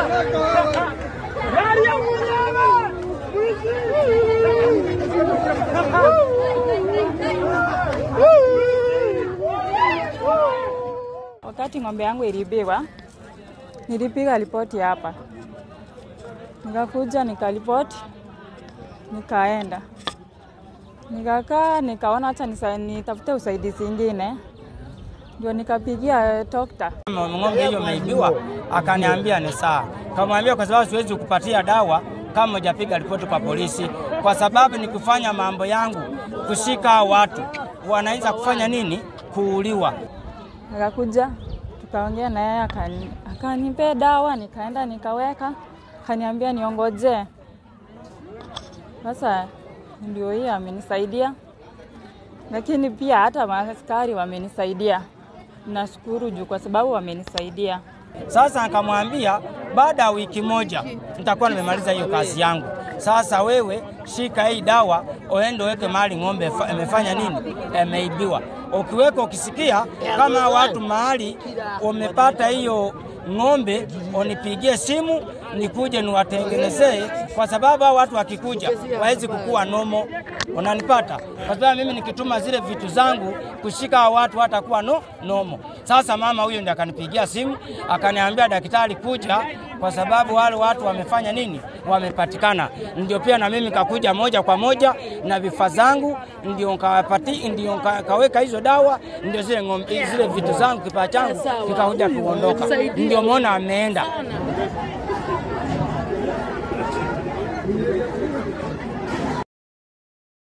Wakati ng'ombe yangu ilibiwa, nilipiga ripoti hapa, nikakuja nikaripoti, nikaenda nikakaa, nikaona hata nisa- nitafute usaidizi ingine, ndio nikapigia dokta. ng'ombe hiyo imeibiwa, akaniambia ni sawa. Kamwambia kwa sababu siwezi kupatia dawa kama hujapiga ripoti kwa polisi, kwa sababu ni kufanya mambo yangu, kushika hao watu wanaweza kufanya nini, kuuliwa. Nikakuja tukaongea na yeye akani- akanipea dawa, nikaenda nikaweka, akaniambia niongojee. Sasa ndio hii amenisaidia, lakini pia hata maaskari wamenisaidia. Nashukuru juu kwa sababu wamenisaidia. Sasa akamwambia baada ya wiki moja nitakuwa nimemaliza hiyo kazi yangu. Sasa wewe shika hii dawa, uende uweke mahali ng'ombe fa- imefanya nini, imeibiwa. Ukiweka ukisikia kama watu mahali umepata hiyo ng'ombe, unipigie simu nikuje niwatengenezee, kwa sababu hao watu wakikuja wawezi kukua nomo. Unanipata? Kwa sababu mimi nikituma zile vitu zangu kushika hao watu hatakuwa no, nomo. Sasa mama huyo ndiye akanipigia simu akaniambia, daktari kuja, kwa sababu wale watu wamefanya nini, wamepatikana. Ndio pia na mimi kakuja moja kwa moja na vifaa zangu, ndio nkawapati, ndio nka- kaweka hizo dawa, ndio zile ng'ombe, zile vitu zangu kipaa changu kikakuja kuondoka, ndio mwona ameenda